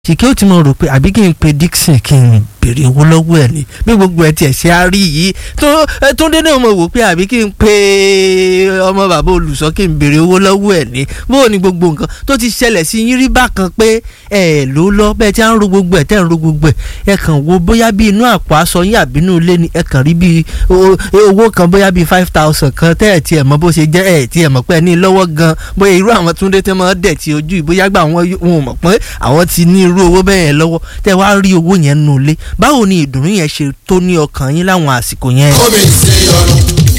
ṣìkẹ́ ò ti mọ̀ rò pé àbí kí n pe Dixon kí n béèrè owó lọ́wọ́ ẹ̀ ni bí gbogbo ẹ̀ tiẹ̀ ṣe á rí yìí tó tó dé náà mo wò pé àbí kí n pe ọmọ bàbá olùsọ kí n béèrè owó lọ́wọ́ ẹ̀ ni bó o ní gbogbo nǹkan tó ti ṣẹlẹ̀ sí yín rí bákan pé ẹ ló lọ bẹ́ẹ̀ tí a ń ro gbogbo ẹ̀ tẹ́ ń ro gbogbo ẹ̀ ẹ kàn wo bóyá bí inú àpò aṣọ yín àbínú ilé ni ẹ kàn rí bí owó kan bóyá bí five thousand kan tẹ́ ẹ̀ tiẹ̀ mọ̀ bó ṣe jẹ́ ẹ̀ tiẹ̀ mọ̀ pé ẹ ní lọ́wọ́ gan bóyá irú àwọn túndé tẹ́ mọ́ dẹ̀ ti ojú ìbóyá gbà wọ́n wọn mọ̀ pé àwọn ti ní irú owó bẹ́ẹ̀ yẹn lọ́wọ́ tẹ́ wá rí owó yẹn nù lé báwo ni ìdùnnú yẹn ṣe tó ní ọkàn yín láwọn àsìkò yẹn. omi ṣe ọrùn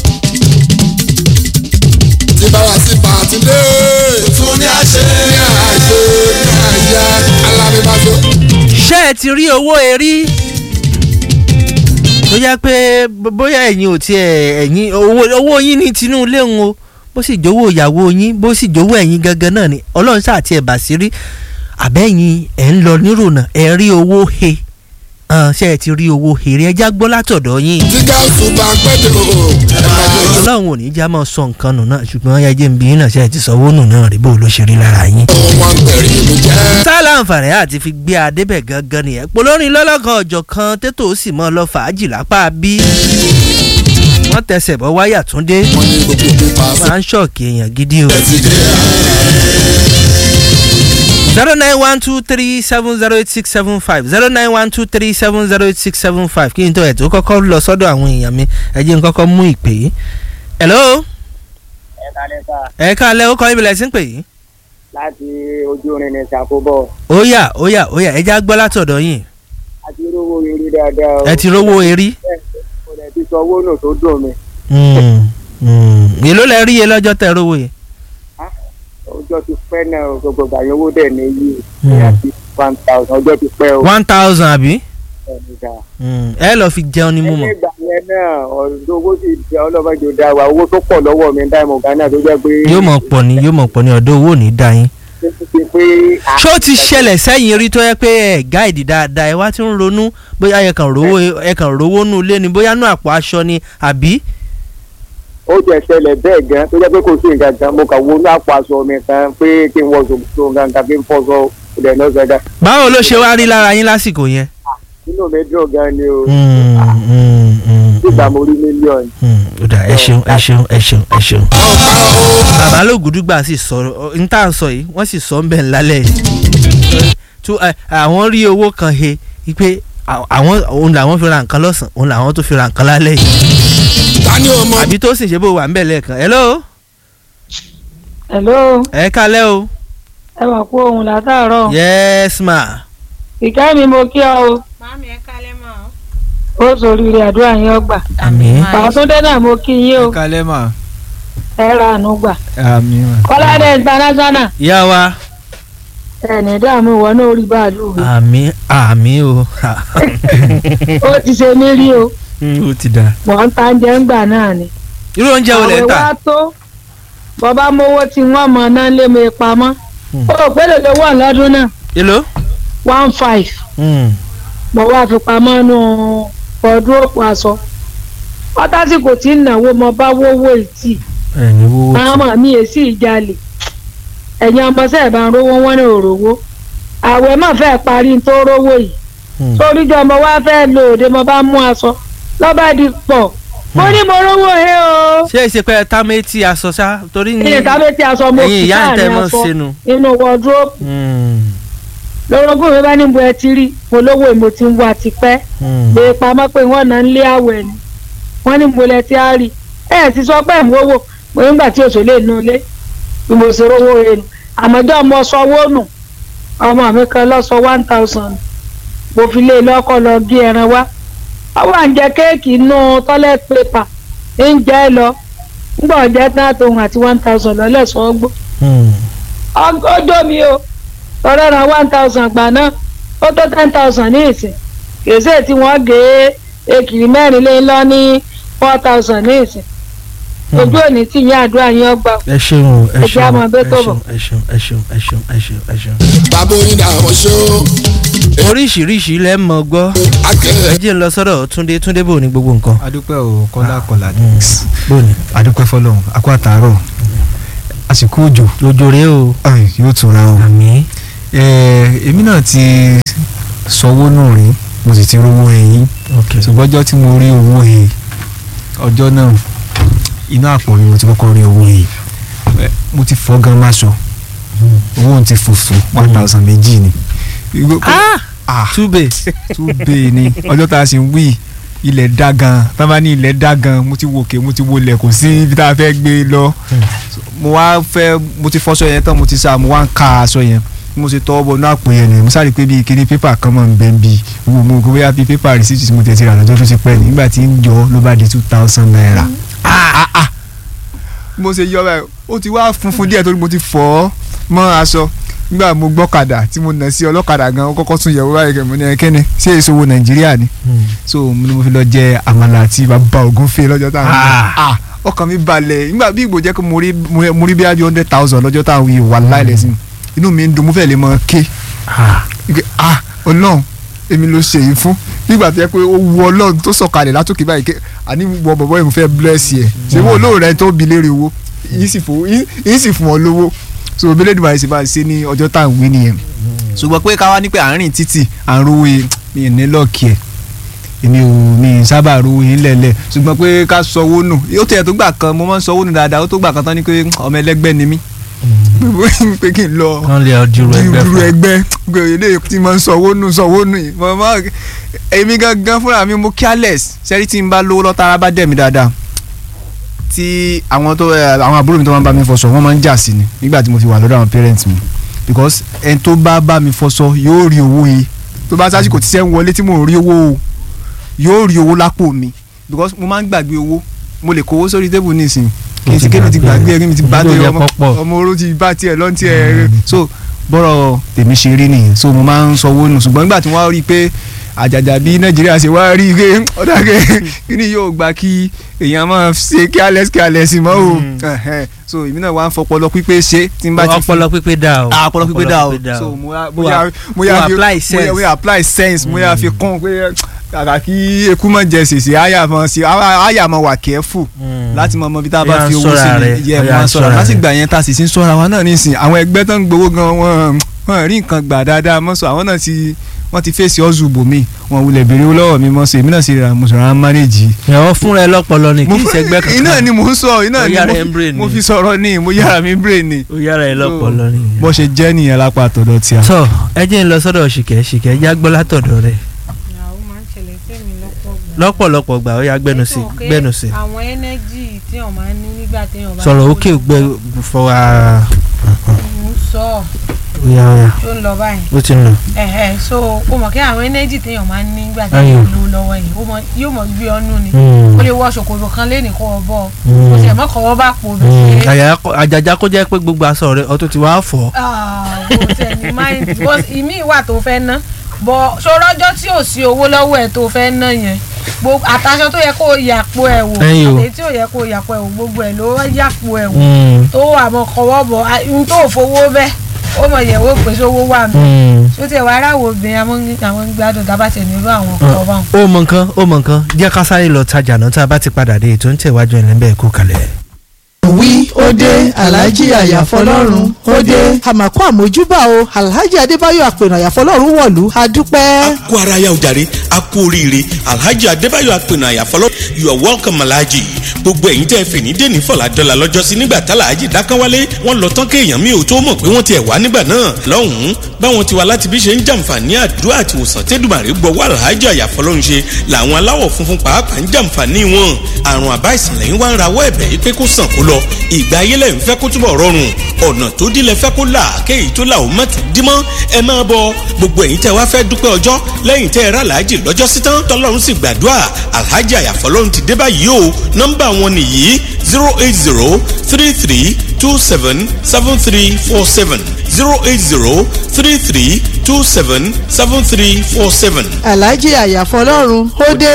tí báwa sí pàtúndé tún ní àṣẹ ní àṣẹ ní àyà alábíbáṣọ. ṣé ẹ ti rí owó erí tó jẹ́ pé bóyá ẹ̀yin ò tiẹ̀ ẹ̀yin owó yín ní tinú ilé ń o bó sì jówó ìyàwó yín bó sì jówó ẹ̀yin gangan náà ni ọlọ́run sáà tiẹ̀ bà sí rí àbẹ́yìn ẹ̀ ń lọ nírònà ẹ̀ rí owó he ṣe ẹ ti rí owó èrè ẹja gbọ́ látọ̀dọ̀ yín. tí gáàsù bá ń pẹ́ tó ẹ máa jẹ́ ojú. ọlọ́run ò ní já máa sọ nǹkan nù náà ṣùgbọ́n ẹ jẹ́ ń bí náà ṣe ẹ ti sọ owó nù náà rí bó ló ṣe rí lára yín. wọn tẹ̀rí mi jẹ́. tá láǹfààní àti fi gbé adébẹ̀ gangan nìyẹn polórin lọ́lọ́kan ọjọ́ kan tètò ó sì mọ́ lọ fàájì lápá bí. wọ́n tẹsẹ̀ bọ́ wáyà túndé wọ́n ní gbogbo pípa fún máa ń ṣọ̀kì èèyàn gidi o. ẹ ti dé. zero nine one two three seven zero eight six seven five zero nine one two three seven zero eight six seven five kí n tó ẹ̀ tó kọ́kọ́ lọ sọ́dọ̀ àwọn èèyàn mi ẹ jẹ́ n kọ́kọ́ mú ìpè yìí. hello ẹ kalẹ̀ sá ẹ káalẹ́ ó kọ́ ibi lẹ́sìn pè yìí. láti ojú orin ní ṣàkóbọ̀ ó yá ó yá ó yá ẹ já gbọ́ látọ̀dọ̀ yín àti rówó eré dáadáa o. ẹ ti rówó erí. kò dẹ̀ ti sọ owó nù tó dùn mí. Mm, mm. èló lẹ rí iye lọ́jọ́ tẹ rówó yẹn. ọjọ́ ti pẹ́ náà o, gbogbo ìgbà owó dẹ̀ ní yí Mm. bóyá ti one thousand ọjọ́ ti pẹ́ o. one thousand àbí. ẹni dà. Mm, ẹ lọ fi jẹun ní ẹni mímọ. ìgbà yẹn náà ọ̀dọ́ owó sì jẹ́ ọlọ́mọdé ò dáa wa owó tó pọ̀ lọ́wọ́ mi dáìmọ̀ gánà tó jẹ́ pé. yóò mọ̀ pọ̀ ní yóò mọ̀ pọ̀ ní ọ̀dọ̀ owó ò ní dá yín. ṣe ti pé. ṣó ti ṣẹlẹ̀ sẹ́yìn rí tó yẹ pé ẹ̀ gáìdì dáadáa ẹ wá ti ń ronú bóyá ẹ kàn rówó ẹ kàn rówó nù ilé ni bóyá nù àpò aṣọ ni àbí. ó jẹ́ ṣẹlẹ̀ bẹ́ẹ̀ gan tó jẹ́ pé kò sí nǹkan kan mo kàn wo ní àpò aṣọ mi kan pé kí n wọ ṣòkòtò nǹkan kan kí n fọṣọ ìdẹ̀ náà ṣẹ̀dá. báwo ló ṣe wá rí lára yín lásìkò yẹn. inú mi dùn gan ni o. Mm, mm, mm, nígbà mm, mo rí mílíọ̀nù. mm. ó dà ẹ ṣeun ẹ ṣeun ẹ ṣeun ẹ ṣeun. ọ̀pá o. bàbá lògùdùgbà sì sọ n tá à ń sọ yìí wọ́n sì sọ ń bẹ̀ ńlálẹ̀ tó àwọn rí owó kan he pé àwọn òun làwọn fi ra nǹkan lọ́sàn òun làwọn tó fi ra nǹkan lálẹ́ yìí ta ni o mọ. àbí tó sì ṣe bó wà ń bẹ̀ lẹ́ẹ̀kan hello hello ẹ kálẹ́ o ẹ wà kú ohun látàárọ̀ yes ma ìkẹ́ mi mo kí ọ o Màámi ẹ kálẹ́ mọ́ ọ. ó sórí rẹ̀ àdúrà yín ọgbà àmín pàtúndé náà mo kí yín o kalẹ́ mà. ẹ ra àánú gbà àmì mà. kọ́ládé international ìyá wa ẹ̀ẹ́nì dààmú wọn náà rí báàlú mi àmín àmín o ó ti ṣe mí rí o ó ti dà. mọ̀ ń ta oúnjẹ ń gbà náà ni irú oúnjẹ wo lẹ ń àwẹ̀ tà wá tó bọ́bá mowó tí wọ́n mọ̀ náà lé mi pamọ́ Hmm. ó pé lè lówó lọ́dún náà èló. one five Mm, mo wá fi pamọ́ nù ọdún òpó aṣọ ọtásìkò tí ń náwó mo bá wówó ìtì ẹ̀yin wo àwọn ọmọ mi èsì ìjàlè ẹ̀yin ọmọọṣẹ́ ẹ̀ bá ń rówó wọn ní òrówó àwẹ̀ má fẹ́ parí tó rówó yìí Mm. sóríjọ ọmọ wa fẹ́ lò òde mo bá mú aṣọ lọ́ba di pọ̀ mo ní mo rówó he o ṣé ìṣe pé tá méjì aṣọ ṣá torí ní ní ìtàbí tí aṣọ mo ẹ̀yin fi ìyá ń tẹ́ sáàrin mọ́ aṣọ sínú. inú wọdúrópù Mm, lórogún mi bá níbo ẹ ti rí mo lówó mo ti ń wá tipẹ́ mm. lè pamọ́ pé wọ́n náà ń lé àwẹ̀ ni wọ́n ní mo lẹ ti á rí ẹ̀ ti sọ pé ìwé wò mo nígbà tí òṣèlú lè nu ilé bí mo ṣe rówó rẹ̀ nù àmọ́jọ́ mo sọ owó nù ọmọ mi kan lọ sọ one thousand mo fi lé lọ́kọ̀ lọ gé ẹran wá ọwọ́ à ń jẹ kéèkì inú toilet paper ń jẹ́ lọ ńgbà ọ̀jẹ̀ tán àtòhun àti one thousand lọ́lẹ̀ sọ́gbó Mm. ọjọ́ mi o tọrọ ra one thousand gbà náà ó tó ten thousand ní ìsìn kèsè tí wọ́n gé ekiri mẹ́rin lé lọ ní four thousand ní ìsìn ojú òní tí ìyá àdúrà yín ọgbà ẹ ṣeun o ẹ Ẹ jẹ́ ṣeun àmọ́ ẹ bẹ́ẹ̀ tó ṣeun ẹ ṣeun ẹ ṣeun ẹ ṣeun ẹ ṣeun ẹ ṣeun. bàbá onídà àwọn ṣó. oríṣiríṣi lẹ́ mọ̀ gbọ́ ẹ akẹ́rẹ́ jẹ́ ń lọ sọ́dọ̀ túndé túndé bò ní gbogbo nǹkan. adúpẹ́ o kọ́lá kọ́lá bò ní. adúpẹ́ fọlọ́run akó àtàárọ̀ àsìkò òjò lójó rèé o ay, yóò tura o àmì ẹ èmi náà ti sanwó nù rí mo sì ti rówó ẹ̀yìn ok ṣùgbọ́n ọjọ́ tí mo rí owó ẹ̀yìn ọjọ́ náà inú àpò mi mo ti kọ́kọ́ rí owó ẹ̀yìn Ẹ, mo ti fọ́ gan máṣọ owó òun ti fòfò one thousand méjì ni. Ìgbó- ah túbẹ̀ tún bẹ́ẹ̀ ni ọjọ́ tá a sì ń wí ilẹ̀ dá gan tá a bá ní ilẹ̀ dá gan mo ti wòkè mo ti wọlẹ̀ kò sí ibi tá a fẹ́ gbé lọ mo wá fẹ́ mo ti fọṣọ yẹn tán mo ti sá mo wá ń ka aṣọ yẹn mo ti tọ́ bọ̀ náà pè yẹn ni mo sáré pé bíi kíní pépà kan mọ̀ ń bẹ́ ń bí wo mo kò bóyá bíi pépà rìsíìtì tí mo tẹ̀ ti rà lọ́jọ́ tó ti pẹ́ nígbà tí ń yọ ló bá di two thousand naira. Ah, ah. mo ṣe yọ báyìí ó ti wá funfun díẹ̀ torí mo ti fọ̀ ọ́ mọ́ aṣọ nígbà mo gbọ́kadà tí mo nà sí ọlọ́kadà gan ó kọ́kọ́ tún yẹ̀wò báyìí kẹ́ mo ní ẹkẹ́ni ṣé èso wo nàìjíríà ni so mo ní mo fi lọ jẹ àmàlà àti bàbá ògúnfe lọ́jọ́ táwọn Ah. ah ọkàn mi balẹ̀ nígbà bí ìgbò jẹ́ pé mo rí mo rí bí i hundred thousand lọ́jọ́ táwọn yìí wà láìlẹ̀ sí inú mi ń dùn mo fẹ́ lè mọ ké ike ah ọlọ́run èmi ló ṣe yìí fún nígbà tó yẹ pé ó wu ọlọ́run tó sọ̀kalẹ̀ látòkè báyìí ké àní wọ bọ̀bọ̀ yìí mo fẹ́ bless yẹ ṣé wo olóòrè tó bi léèrè owó yìí sì fún yìí sì fún ọ lówó so obìnrin ìdìbò àìsè máa ṣe ní ọjọ́ tá à ń wí nìyẹn ṣùgbọ́n pé káwá ní pé àárín títì à ń rówó yìí mi ì ní lọ́ọ̀kì ẹ̀ èmi ò mi ì sábà rówó yìí lẹ̀lẹ̀ ṣùgbọ́n pé ká sọwọ́ nù ó tẹ̀ tó gbà kan mo máa ń sọwọ́ nù dáadáa ó tó gbà kan tán ní pé ọmọ ẹlẹ́gbẹ́ ni mí pé kí n lọ wọ́n lè ọdúró ẹgbẹ́ irú fún ẹgbẹ́ gbé ilé tí mo ń sọwọ́ nù sọwọ́ nù yìí mo máa èmi gangan fúnra mi mo careless sẹ́rí tí n bá lówó lọ́tà ara bá dẹ̀ mí dáadáa tí àwọn tó ẹ, àwọn àbúrò mi tó máa ń bá mi fọṣọ wọ́n máa ń jà sí ni nígbà tí mo fi wà lọ́dọ̀ àwọn parents mi because ẹni tó bá bá mi fọṣọ yóò rí owó yìí tó bá sásìkò tí sẹ́ ń wọlé tí mò ń rí owó o yóò rí owó lápò mi because mo máa ń gbàgbé owó mo lè kówó sórí tébù nísìnyí kì í ti kébi ti gbàgbé ẹni mi ti bá Yóò tẹ yẹ ọmọ pọ́pọ̀. ọmọ oró ti bá tiẹ̀ lọ́n tiẹ̀ so bọ́rọ̀ tèmi ṣe rí nìyẹn so mo máa ń sanwó nù ṣùgbọ́n nígbà tí wọ́n á rí i pé àjàjà bí nàìjíríà ṣe wá rí i pé ọ̀dà kẹ́ kíni yóò gba kí èèyàn máa ṣe careless careless mọ́ o Ẹ̀hẹ́n. so èmi náà wá ń fọpọlọ pípé ṣe tí n bá ti fi ọpọlọ pípé dá o ah ọpọlọ pípé dá o so mo yà mo yà mo yà Mo fi apply mo yà- sense. mo yà apply sense mo yà fi kún pé kàkà kí eku mọ̀ jẹ sèse àyà mọ̀ sí àyà mọ̀ wà careful láti mọ ọmọ bí tá a bá Ọ̀yà fi ń owó sí ṣọ́ra ni rẹ̀, yẹ ọ̀yà wọn ń sọ̀rọ̀ ṣọ́ra láti rẹ̀. gbà yẹn tá a sì ti ń sọ̀rọ̀ àwọn náà nísìn àwọn ẹgbẹ́ tó ń gbowó gan wọn wọn rí nǹkan gbà dáadáa mọ́ sọ àwọn náà ti wọ́n ti fèsì ọ̀zù bòmí wọn wulẹ̀ béèrè owó lọ́wọ́ mi mọ́ sọ èmi náà sì ra mo sọ̀rọ̀ àwọn mánéjì. ìyàwó fúnra ẹ lọ́pọlọ ni kì í ṣẹgbẹ́ kankan iná ni mò ń sọ iná Ó ni yára mo ẹ̀ ń fi- brain mo ni. fi sọ̀rọ̀ ní mo yára mi brain ni. ó yára ẹ lọ́pọlọ ni. bó ṣe jẹ́ nìyẹn lápá àtọ̀dọ̀ tí a. tọ ẹ jẹ́ ń lọ sọ́dọ̀ ṣìkẹ́ ṣìkẹ́ já gbọ́ látọ̀dọ̀ rẹ̀ ìyàwó máa ń ṣẹlẹ̀ sẹ́mi lọ́pọ̀ gbà. lọ́pọ̀lọpọ̀ gbà ó yá gbẹ́nu sí Nítorí pé gbẹ́nu sí àwọn ẹnẹ́jì tí wọ́n máa ń ní nígbà téèyàn bá sọ̀rọ̀ ń òkè lówó gbẹ fọwọ́ ara ń sọ ọ́ ó yá ó yá tó ń lọ báyìí. ó ti nù. ẹ̀hẹ̀ so o mọ̀ kí àwọn ẹnẹ́jì téèyàn máa ń ní nígbà Ayò. téèyàn lówó lọ́wọ́ yìí ó mọ- yóò mọ̀ gbé ọ́nú ni Mm. ó lè wọ ṣòkòtò kan lẹ́nìí kó o bọ̀ Mm. ó sì mọ́ kọ́wọ́ bá pò mí Mm. pé Àyà- àjàjà kó jẹ́ pé gbogbo aṣọ rẹ̀ ọtún ti wá fọ́ kò tẹ̀ ní mind because ìmí ìwà tó fẹ́ ná bọ̀ ṣòrọ́jọ́ tí ò sí owó lọ́wọ́ ẹ̀ tó fẹ́ ná yẹn gbogbo àtàṣọ tó yẹ kó o yàpò ẹ̀ wò Ẹ̀yin o. àtẹ̀yí tí ò yẹ kó o yàpò ẹ̀ wò gbogbo ẹ̀ ló yàpò ẹ̀ wò Mm. tó àmọ́ kọ́wọ́ bọ̀ à- n tó fowó bẹ́ẹ̀ ó mọ̀ yẹ̀ wò pé sówó wà mí Mm. tó tẹ̀ wá aráwọ̀ obìnrin àwọn àwọn gbádùn tá a bá tẹ̀ nílò àwọn ọkọ̀ bá wọn. ó mọ nǹkan ó mọ nǹkan jẹ́ ká sáré lọ tajà náà tá a bá ti padà dé ètò ń tẹ̀wájú ẹ̀ lẹ́ńbẹ̀ẹ́ kú kalẹ̀. wí ó dé alhaji àyàfọlọ́run ó dé. àmàkù àmójúbà o alhaji adébáyọ̀ àpènà àyàfọlọ́run wọ̀lú a dúpẹ́. kó ara yá o jàre a kú oríire alhaji adébáyọ̀ apẹ̀nà àyàfọlọ́ you are welcome alhaji gbogbo ẹ̀yin tẹ́ fìní dèní fọlá dọ́là lọ́jọ́sí nígbà tá alhaji dákánwálé wọ́n lọ tán kéèyàn mi ò tó mọ̀ pé wọ́n ti ẹ̀ wá nígbà náà lọ́hùn-ún báwọn ti wá láti bí ṣe ń jàǹfààní àdúrà àti ìwòsàn tẹ́dùmàrè gbọ́wọ́ alhaji àyàfọlọ́ ń ṣe làwọn aláwọ̀ funfun pàápàá ń jàǹfààní wọn àrùn àbá ìsìnlẹ̀ ń wá ń rawọ́ ẹ̀bẹ̀ yìí pé kó sàn kó lọ ìgbà ayé lẹ́yìn fẹ́ kó túbọ̀ rọrùn ọ̀nà tó dílé fẹ́ kó là kéyìí tó là ó má tún dímọ́ ẹ máa bọ gbogbo ẹ̀yin tẹ́ wá fẹ́ dúpẹ́ ọjọ́ lẹ́yìn tẹ́ ẹ rà láàjì lọ́jọ́ sí tán tọ́lọ́run sì gbàdúrà alhaji àyàfọ́lọ́run ti dé báyìí o nọ́mbà wọn nìyí zero eight zero three three two seven seven three four seven zero eight zero three three two seven seven three four seven. alhaji àyàfọlọ́run ó dé.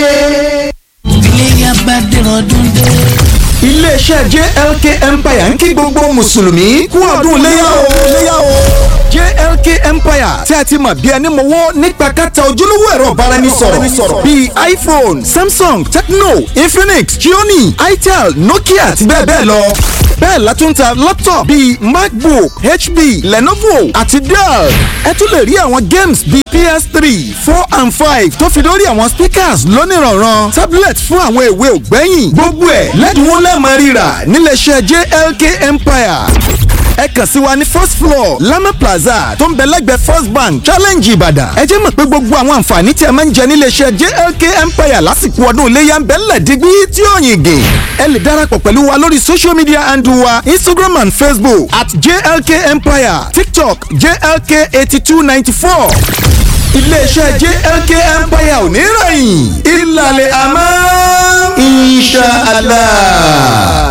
iléyà bá dẹ̀rọ̀ ọdún dé. iléeṣẹ́ jlk empire ń kí gbogbo mùsùlùmí kú ọdún léyà o léyà o jlk empire tí a ti mọ̀ bí ẹni mọ̀wọ́ nípa kẹta ojúlówó ẹ̀rọ ìbáraẹnisọ̀rọ̀ bíi iphone samsung tecno infinix xiaomi itel nokia àti bẹ́ẹ̀ bẹ́ẹ̀ lọ bẹ́ẹ̀ la tún ta laptop bíi macbook hp lenovo àti dell ẹ tún lè rí àwọn games bíi ps3 four and five tó fi lórí àwọn speakers lónìrànràn tablet fún àwọn èwe ògbẹ́yìn gbogbo ẹ̀ lẹ́dínwó lẹ́ẹ̀mọ́ rírà níléeṣẹ́ jlk empire ẹ kàn sí wa ní first floor lama plaza tó ń bẹ lẹ́gbẹ̀ẹ́ first bank challenge ìbàdàn ẹ jẹ́ mọ̀ pé gbogbo àwọn àǹfààní tí ẹ máa ń jẹ níléeṣẹ́ jlk empire lásìkò ọdún iléyà ń bẹ ńlẹ̀ dígbí tí ó yìn gè ẹ lè darapọ̀ pẹ̀lú wa lórí social media handle wa instagram and facebook at jlk empire tiktok jlk eighty two ninety four iléeṣẹ́ jlk empire ò ní rẹ̀yìn ìlàlẹ̀ àmọ́ insha allah.